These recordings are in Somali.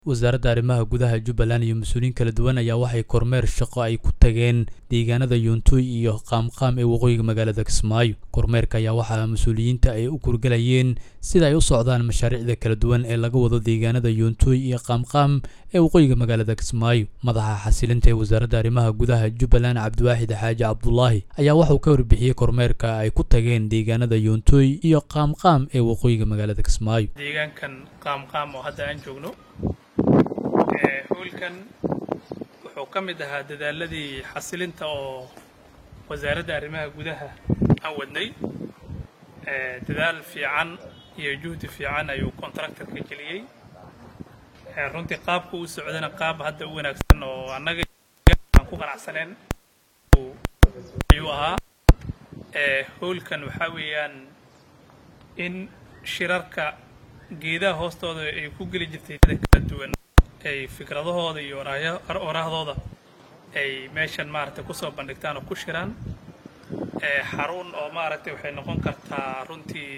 wasaaradda arrimaha gudaha jubbaland iyo mas-uuliyiin kala duwan ayaa waxay kormeer shaqo ay ku tageen deegaanada yuuntuy iyo qaamqaam ee waqooyiga magaalada kismaayo kormeerka ayaa waxaa mas-uuliyiinta ay u kurgalayeen sida ay u socdaan mashaariicda kala duwan ee laga wado deegaanada yuuntuy iyo qaamqaam ee waqooyiga magaalada kismaayo madaxa xasilinta ee wasaaradda arrimaha gudaha jubbaland cabdiwaaxid xaaji cabdulaahi ayaa waxauu ka warbixiyey kormeerka ay ku tageen deegaanada yuuntuy iyo qaamqaam ee waqooyiga magaalada kismaayo deegaankan qaamqaam oo hadda aan joogno howlkan wuxuu ka mid ahaa dadaaladii xasilinta oo wasaaradda arrimaha gudaha aan wadnay dadaal fiican iyo juhdi fiican ayuu contractorka geliyey runtii qaabka u socdana qaab hadda u wanaagsan oo annaga aan ku qanacsaneen ayuu ahaa howlkan waxaa weeyaan in shirarka geedaha hoostooda ay ku geli jirtay kala duwan ay fikradahooda iyo oraahdooda ay meeshan maaragtay kusoo bandhigtaan oo ku shiraan xarun oo maaragtay waxay noqon kartaa runtii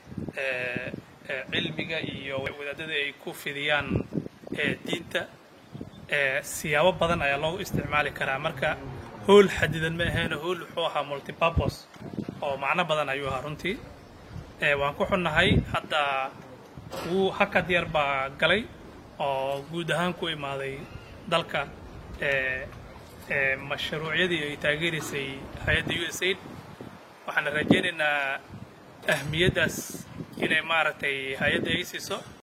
cilmiga iyo wadaadada ay ku fidiyaan diinta siyaabo badan ayaa loogu isticmaali karaa marka howl xadidan ma ahayn howl wuxuu ahaa multipurpose oo macno badan ayuu ahaa runtii waan ku xunnahay hadda wuu hakad yar baa galay oo guud ahaan ku imaaday dalka mashruucyadii ay taageeraysay hay-adda u s aid waxaana rajaynaynaa ahmiyaddaas inay maaragtay hay-adda ay siiso